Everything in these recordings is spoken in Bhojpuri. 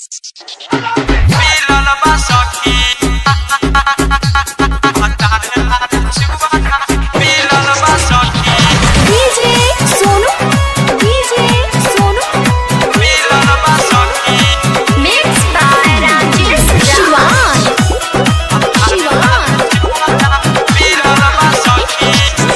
मिलल बा सखी मिलल बा सखी डीजे सोनू डीजे सोनू मिलल बा सखी मिक्स बाय राजेश शिवान शिवान मिलल बा सखी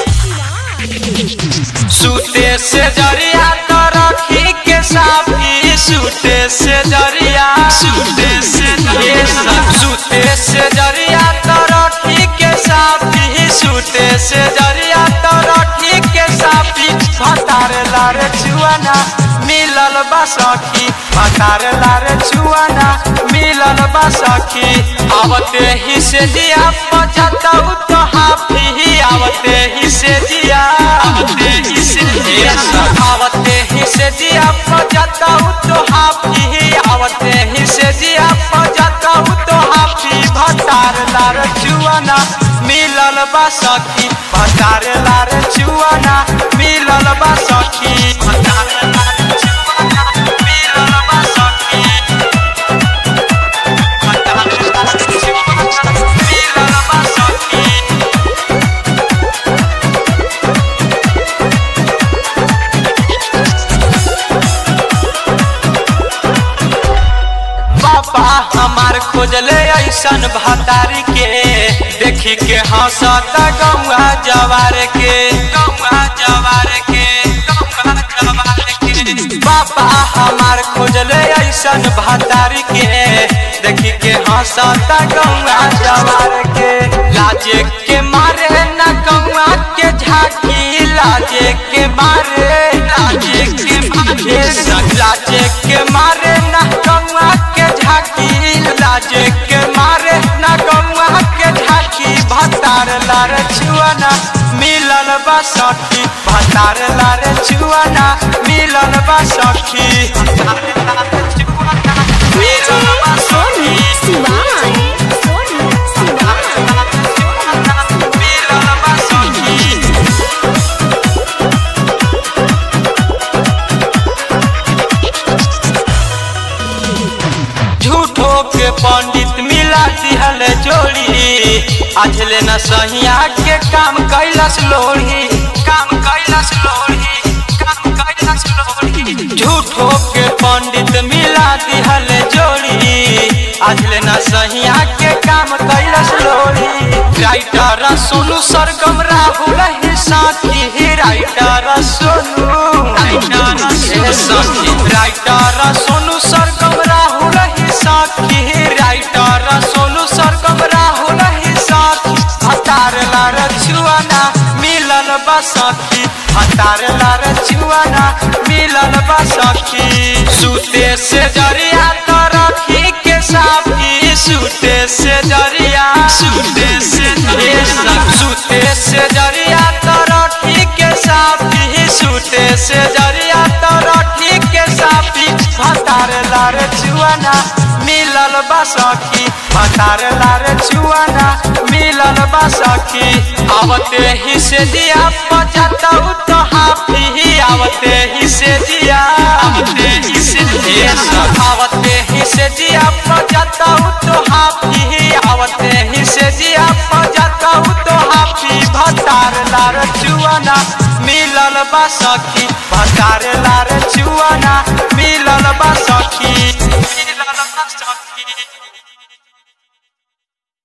सूते से जरिया तो रखी के साफी सूते से जरिया सूते से जरिया सूते से जरिया तो रखी के साफी सूते से जरिया तो रखी के साफी भतारे लारे चुआना मिलल बा सखी भतारे लारे चुआना मिलल बा सखी आवते ही से दिया पचतौ तो हाफी आवते ही से दिया आवते ही से दिया आवते ही से दिया पचतौ तो हाफी आवते ही से दिया पचतौ तो हाफी भतार लार चुआना मिलल बा सखी भतार लार चुआना मिलल बा सखी भतार लार चुआना मिलल बा सखी भतार लार चुआना मिलल बा सखी पापा हमार खोजले ऐसन भतारी के देखी के हंसता गौआ जवार के गौआ जवार के गौआ जवार के पापा हमार खोजले ऐसन भतारी के देखी के हंसता गौआ जवार के लाजे के मारे न गौआ के झाकी लाजे के मारे लाजे के मारे लाजे के मारे न गौआ के झाकी लाजे के मारे न गौआ के झाकी भतार लार छुआना मिलल बा सखी भतार लार छुआना मिलल बा सखी मिलल बा सोनू सखी शिवान सोनू शिवान मिलल बा सखी झूठो के पंडित मिला दिहल जोड़ी आज ले न सहिया के काम कैलस लोढ़ी काम कैलस लोढ़ी काम कैलस लोढ़ी झूठो के पंडित मिला दिहल जोड़ी आज ले न सहिया के काम कैलस लोढ़ी राइटर सोनू सरगम राहुल ही साथी राइटर सोनू राइटर सखी राइटर सोनू सरगम राहुल ही साथी राइटर सोनू सरगम राहुल ही साथी हतार लार छुआना मिलल बा सखी हतार लार छुआना मिलल बा सखी सूते से जरिया तो रखी के साफी सूते से जरिया सूते से जरिया सूते से जरिया तो रखी के साफी सूते से जरिया तो रखी के साफी भतार लार छुआना मिलल बा सखी भतार लार छुआना मिलल बा सखी आवते ही से दिया पचतौ तो हाफी आवते ही से दिया आवते ही से दिया आवते ही से दिया पचतौ तो हाफी आवते ही से दिया पचतौ तो हाफी भतार लार चुआना मिलल बा सखी भतार लार चुआना मिलल बा सखी मिलल बा सखी